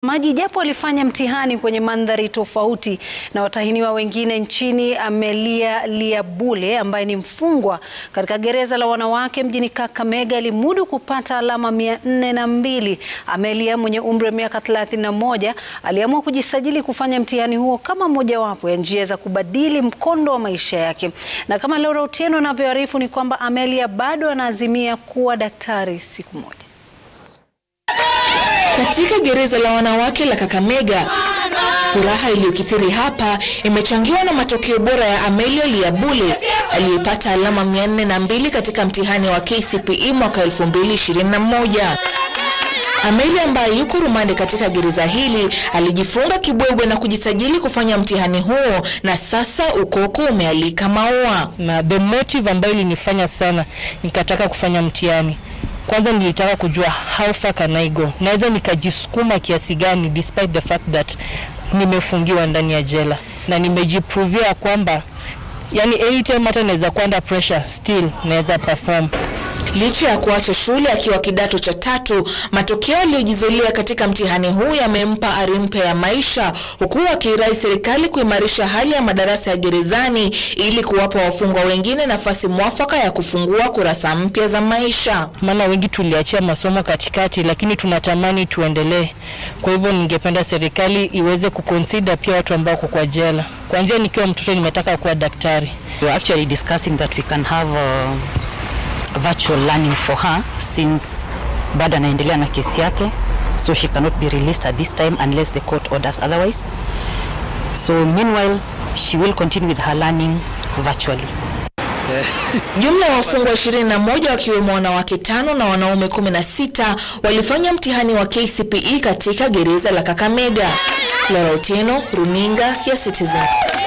maji japo alifanya mtihani kwenye mandhari tofauti na watahiniwa wengine nchini. Amelia Liabule ambaye ni mfungwa katika gereza la wanawake mjini Kakamega alimudu kupata alama mia nne na mbili. Amelia mwenye umri wa miaka 31 aliamua kujisajili kufanya mtihani huo kama mojawapo ya njia za kubadili mkondo wa maisha yake, na kama Laura Otieno anavyoarifu ni kwamba Amelia bado anaazimia kuwa daktari siku moja. Katika gereza la wanawake la Kakamega, furaha iliyokithiri hapa imechangiwa na matokeo bora ya Amelia Liabule aliyepata alama 402 katika mtihani wa KCPE mwaka 2021. Amelia ambaye yuko rumande katika gereza hili alijifunga kibwebwe na kujisajili kufanya mtihani huo na sasa ukoko umealika maua. Na the motive ambayo ilinifanya sana nikataka kufanya mtihani kwanza nilitaka kujua how far can I go, naweza nikajisukuma kiasi gani despite the fact that nimefungiwa ndani ya jela, na nimejiprovia kwamba yani anytime hata naweza kuwa under pressure still naweza perform. Licha ya kuacha shule akiwa kidato cha tatu, matokeo aliyojizulia katika mtihani huu yamempa ari mpya ya maisha, huku akirai serikali kuimarisha hali ya madarasa ya gerezani ili kuwapa wafungwa wengine nafasi mwafaka ya kufungua kurasa mpya za maisha. Maana wengi tuliachia masomo katikati, lakini tunatamani tuendelee. Kwa hivyo ningependa serikali iweze kuconsider pia watu ambao wako kwa jela. Kuanzia nikiwa mtoto nimetaka kuwa daktari. We are actually discussing that we can have uh, virtual learning for her since bado anaendelea na kesi yake so she cannot be released at this time unless the court orders otherwise so meanwhile she will continue with her learning virtually Jumla ya wafungwa 21 wakiwemo wanawake tano na wanaume 16 walifanya mtihani wa KCPE katika gereza la Kakamega. Laura Otieno, Runinga ya Citizen.